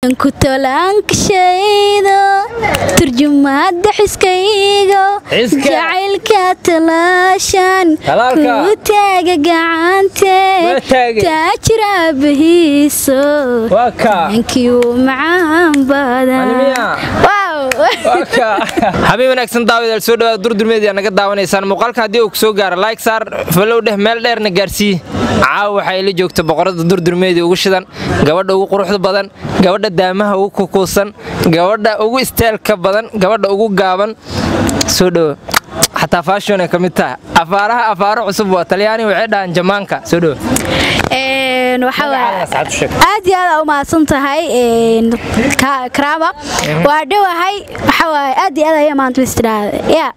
kutolaankashaydo turjumaada xiskaygo Xiska. jacaylka talaashan Talaalka. ku taaga gacante Waa taagay. taajira bahiiso waa kaa ankiu macaan badan Animiya. Wow. habeen wanaagsan daawadayaal soo dhawaada durdurmeedii naga daawanaysaan muuqaalka haddii uu kusoo gaaro like saar falow dheh meel dheerna gaarsii caawa waxaa ila joogta boqorada durdurmeedii ugu shidan gabadha ugu quruxda badan gabadha daamaha ugu kukuusan gabadha ugu isteelka badan gabadha ugu gaaban soo dhowo xataa faashon ay ka mid taha afaaraha afaaro cusub waa talyaani waxay dhahaan jamaanka soo dhowo Een, waxaa waaye- Magacaada saacad u sheeg. aad iyo aad aa u mahadsan tahay een, Ka- karaama waa dhowahay waxaa waaye aad iyo aad ayaa maanta istiraada ya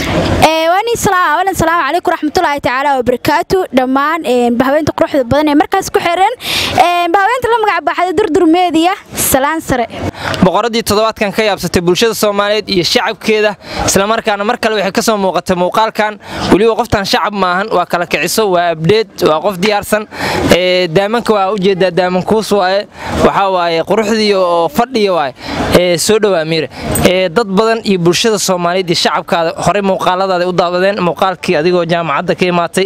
Ee, waan ii salaam awalan salaamu calaykum raxmatullaahi tacaala wabarakaatu dhammaan een, bahaweynta quruxda badan ee markaas ku xiran een, bahaweynta la magac baxday durdur meediya salaan sare boqoradii toddobaadkan ka yaabsatay bulshada soomaaliyeed iyo shacabkeeda islamarkaana mar kale waxay ka soo muuqatay muuqaalkan weliba qoftan shacab maahan waa kala kiciso waa abdheed waa qof diyaarsan ee, daamanka waa ujeedaa daamankuus waaye waxaa waaye quruxdii oo fadhiya waaye ee, soo dhowaa miire Ee, dad badan iyo bulshada soomaaliyeed iyo shacabkaada horey muuqaaladaada u daawadeen muuqaalkii adigoo jaamacadda ka imaatay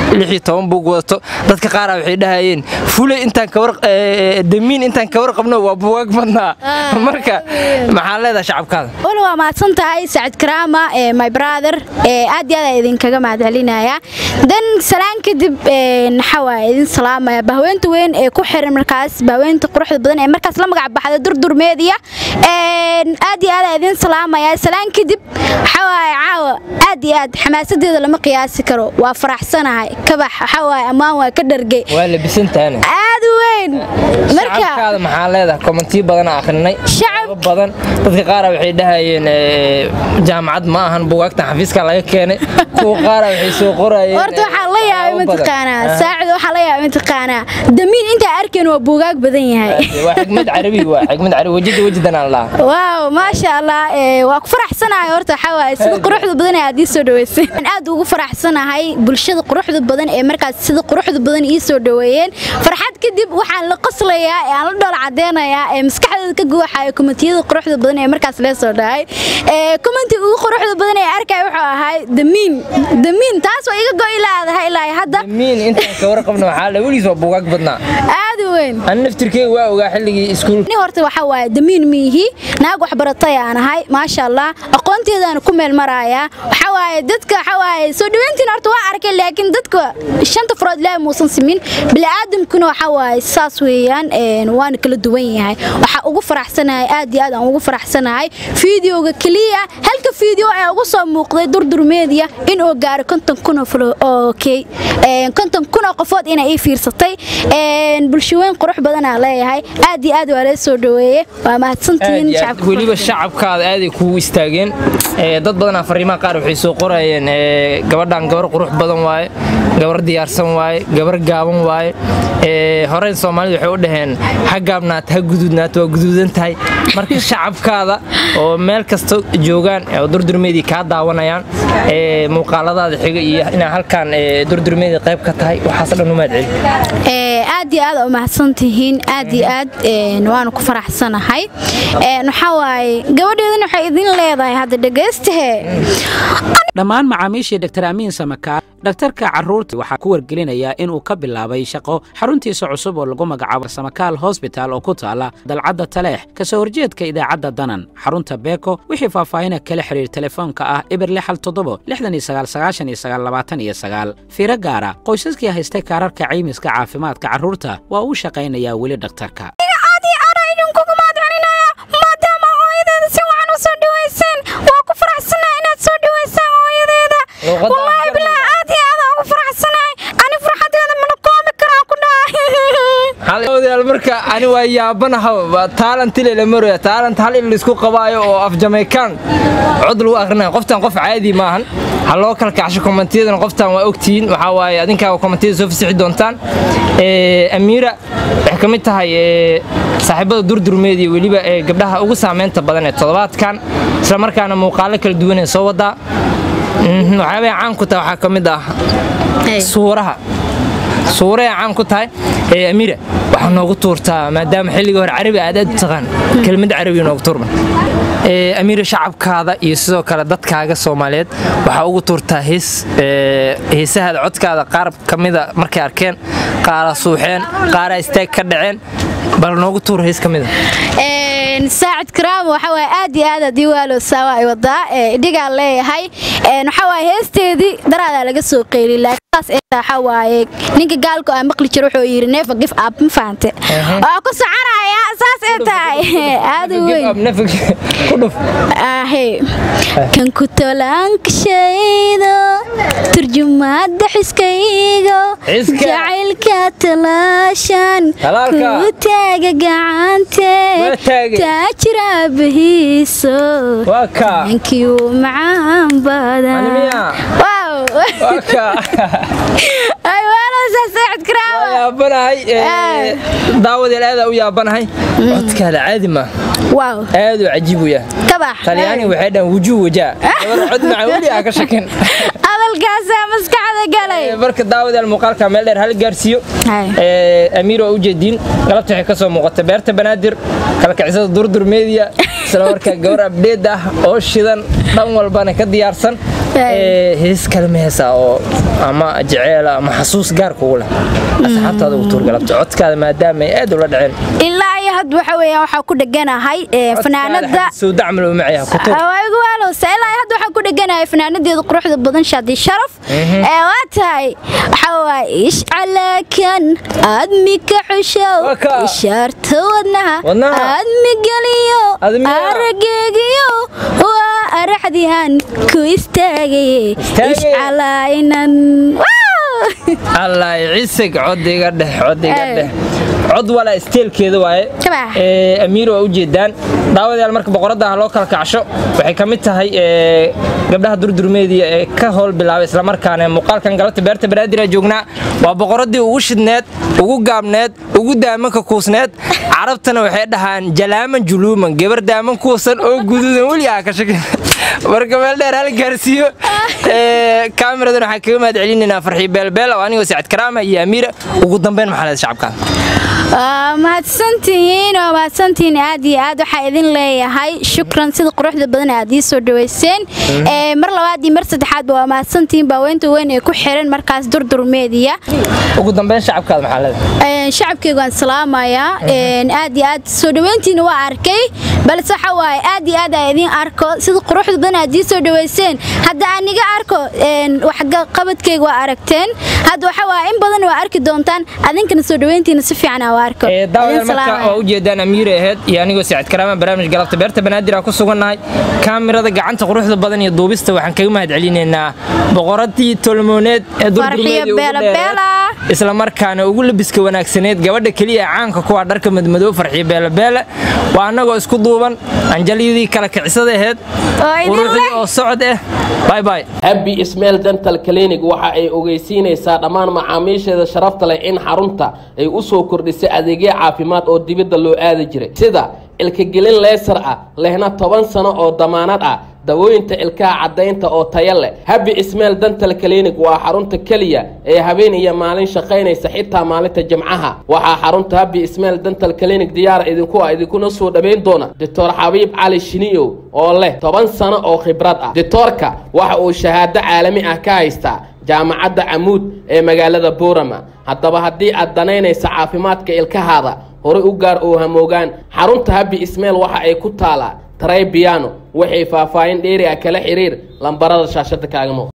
buug wadato dadka qaara waxay dhahayeen fuley intaan ka war ee, damiin intaan ka warqabno waa buugaag badnaa Ah, marka maxaa leedahay shacabkaada wal waa mahadsan tahay sacid karaama ee my brother ee aad iyo aad aa idinkaga mahadcelinaya dan salaan kadib een, waxaa waaye idin salaamaya bahweynta weyn ee ku xiran markaas bahweynta quruxda badan ee markaas la magac baxda durdur media een, aad iyo aad aa idin salaamaya salaan kadib waxaa waaye caawa aad iyo aad xamaasadeeda lama qiyaasi karo waa faraxsanahay kabax waxaa waaye ammaan waa ka dhargay waa labisantaane aad u weyn marka shacabkaada maxaa leedahay kommentiyo badan aan akhrinay Shacab- badan dadka qaara waxay dhahayeen ee, jaamacad ma ahan buugaagtan xafiiska laga keenay kuwa qaara waxay soo qorayeen horta waxaa la yaabay waxyaabo badan. mataqaanaa Ah. saacid waxaa la yaabay mataqaanaa damiin intaa arkeen waa buugaag badan yahay waa xigmad carabi waa xigmad carabi wajida wajidan aan lahaa waaw maasha allah ee, waa ku faraxsanahay horta waxaa waaye sida quruxda badan ee aad ii soo dhaweysay Waxaan aad ugu faraxsanahay bulshada quruxda badan ee markaas sida quruxda badan ii soo dhaweeyeen farxad kadib waxaan la qoslayaa ee aan la dhool cadeynayaa ee maskaxdeeda ka guuxaya komentiyada quruxda badan ee markaas lee soo dhahay ee commenti ugu quruxda badan ee arkay wuxuu ahay damiin damiin taas waa iga go'i laadahay ilaa hadda miin intaan ka warqabno waxaa la weligiis waa buugaag badnaa aad u weyn ani naftirkeyga waa ogaa xilligii iskuulka ni horta waxaa waaye damiin miihi naag waxbaratay aan ahay maasha allah aqoonteedaan ku meel marayaa waxaa waaye dadka waxaa waaye soo dhaweyntiin horta waa arkay laakiin dadka shanta furood ilaahay muusan simin bini'aadamkuna waxaa waaye saas weeyaan een, waana kala duwan yahay waxaa ugu faraxsanahay aad iyo aad aan ugu faraxsanahay fiideoga keliya halka fiideo ee ugu soo muuqday durdur media inuu gaaro konton kun oo folo oo key een, konton kun oo qofood inay ii fiirsatay een, bulsho weyn qurux badan aan leeyahay aad iyo aad waa lee soo dhaweeye waa mahadsantihiin aad iyo aad shacabka weliba quruxda. shacabkaada aaday kugu istaageen Ee, dad badanaa fariimaha qaar waxay soo qorayeen ee, gabadhan gabar qurux badan waaye gabar diyaarsan waaye gabar gaaban waaye Ee, horey soomaalida waxay u dhaheen ha gaabnaat ha guduudnaat waa guduudan tahay marka shacabkaada oo meel kasta joogaan oo durdurmeedii kaa daawanayaan ee, muuqaaladaada xiga iyo inaa halkan ee, durdurmeedii qayb ka tahay waxaas dhan umaad celi Ee, aad iyo aad aa u mahadsantihiin aad iyo aad een, waanu ku faraxsanahay Een, waxaa waaye gabadheedana waxay idin leedahay hadda dhegaystahe dhammaan macaamiishii dr amiin samakaar dhaktarka carruurta waxaa ku wargelinayaa inuu ka bilaabay shaqo xaruntiisa cusub oo lagu magacaabo samakaal hosbital oo ku taala dalcadda taleex kasoo horjeedka idaacadda danan xarunta beeko wixii faahfaahina kala xiriir telefoonka ah ibir lixal toddobo lixdan iyo sagaal sagaashan iyo sagaal labaatan iyo sagaal fiiro gaara qoysaskii haystay kaararka caymiska caafimaadka carruurta waa uu shaqaynayaa weli dhakhtarka aad iyo aad aa idinkugu mahadcelinaya maadaama hooyadeeda si wacan u soo dhaweyseen waa ku faraxsanahay inaad soo dhaweysaan hooyadeeda Luqadda wallaahi afka bilaahi aad iyo aad aa ugu faraxsanahay ani farxadeeda mana koomi karaa ku dhahay halawadayaal marka ani waa yaabanaha taalant la maraya taalant hal in laisku qabaayo oo af jamaican cod lagu akhrinayo qoftan qof caadi maahan ha loo kala kacsho kommentiyadana qoftan waa ogtihiin waxaa waaye adinkaa kommentiyada soo fasixi doontaan Ee, amiira waxay ka mid tahay ee, saaxiibada durdurmeed iyo weliba ee gabdhaha ugu saameynta badan ee toddobaadkan isla markaana muuqaalo kala duwan ee soo wadaa Mhm, waxyaabay caan ku tahay waxaa ka mid ah suuraha suuraha caan ku tahay ee amiira waxaa noogu tuurtaa maadaama xilligii hore carabi aad aad u taqaan kelmad carabi noogu tuurma amiira shacabkaada iyo sidoo kale dadkaaga soomaaliyeed waxaa ugu tuurtaa hees heesahaada codkaada qaar ka mida markay arkeen qaara suuxeen qaara istaag ka dhaceen bal noogu tuur hees ka mida saacid karaam waxa waaye aad iyo aad haddii waalo saawa ay wadaa dhigaan leeyahay waxa waaye heesteedii daraadaa laga soo qeylin laakiin saas ee waxa waaye ninka gaalku aan maqli jiro wuxuu yidhi neefa gif ab ma fahante waa ku soconaya saas ee tahay aad u weyn ahe kan ku tolaankashaydo turjumaada xiskaygo jacaylka talaashan ku taaga gacante taajir aabahiiso ninkii uu macaan badan daawadeel aadaa u yaabanahay codkaada caadi maa aaduu cajiib u yahay talyaani waxay dhahan wujuu wajaa gabar cod maca weli aa ka shakin hadalkaasaa maskaxda galay marka daawadeel muuqaalka meel dheer hal gaarsiiyo amiir waa u jeediin galabta waxay ka soo muuqata beerta banaadir kalkacisada durdur media isla markaa gabar abdheed ah oo shidan dhan walbana ka diyaarsan hees kale ma heesaa oo ama jeceela ama xasuus gaar kugu leh asxaabtaada ugu tuur galabta codkaada maadaama ay aad ula dhaceen ilaa iyo had waxa weeyaan waxaa ku dheganahay fanaanada sowdacmal u macaya ku tuur igu waalowsa ilaa iyo had waxaa ku dheganahay fanaanadeeda quruxda badan shaadi sharaf ee waa tahay waxa waaye ishcalaakan aadmi ka xushow ishaarta wadnaha aadmi geliyo arageegiyo waa araxdihan ku istaagaye ishcalaayinan allah cisig codiga dheh codiga dheh cod walaa isteelkeeda waaye amiir waa u jeedaan daawadayaal marka boqoradda ah loo kala kacsho waxay ka mid tahay gabdhaha durdurmeediya ee ka howl bilaabay islamarkaana muuqaalkan galabta beerta banaadira joognaa waa boqoraddii ugu shidneed ugu gaabneed ugu daamanka kuusneed carabtana waxay dhahaan jalaaman juluuman gabar daaman kuusan oo guduudan weli aa ka shakin marka meel dheer hal gaarsiiyo kaamiradan waxaan kaga mahad celinaynaa farxii beelbeel oo anigoo sacad karaama iyo amiira ugu dambeyn maxaa leeda shacabka mahadsantihiin oo mahadsantihiin aad iyo aad waxaa idin leeyahay shukran sida quruxda badan aad ii soo dhaweyseen mar labaad iyo mar saddexaadba waa mahadsantihiin baaweynta weyn ee ku xiran markaas durdur meediya ugu dambeyn shacabkaada maxaa leeda shacabkeyga waan salaamayaa aad iyo aad soo dhaweyntiina waa arkay balse waxa waaye aad iyo aad aa idin arko sida quruxda badan aad ii soo dhaweyseen hadda aan iga arko waxqabadkeyga waa aragteen hadda waxa waaye in badan waa arki doontaan adinkana soo dhaweyntiina si fiican aa arko daawadayaal marka waa ujeedaan amiire aheyd iyo anigoo sacad karaama barnaamij galabta beerta banaadir aan ku sugannahay kaamirada gacanta quruxda badan iyo duubista waxaan kaga mahad celinaynaa boqoradii tolmooneed ee durdurmeeda isla markaana ugu labiska wanaagsaneed gabadha keliya caanka kuwa dharka madmadow farxiyo beelabeele waa annagoo isku duuban anjalyadii kala kicisada aheyd quruxdii oo socod ah baybay habi ismail dental clinic waxa ay ogeysiinaysaa dhammaan macaamiisheeda sharafta leh in xarunta ay u soo kordhisay adeegyo caafimaad oo dibadda loo aadi jiray sida ilkagelin leesar ah lehna toban sano oo damaanad ah dawooyinta ilkaha caddaynta oo taya leh habi ismail dental clinic waa xarunta keliya ee habeen iyo maalin shaqaynaysa xitaa maalinta jimcaha waxaa xarunta habi ismail dental clinic diyaar idinku ah idinkuna soo dhowayn doona doctor xabiib cali shiniyow oo leh toban sano oo khibrad ah doctoorka waxa uu shahaado caalami ah ka haystaa jaamacadda camuud ee magaalada boorama haddaba haddii aad danaynaysa caafimaadka ilkahaada horay u gaar oo hamoogaan xarunta habi ismail waxa ay ku taalaa taray biyano waxay faahfaahin dheeri ah kala xiriir lambarada shaashada kaagamo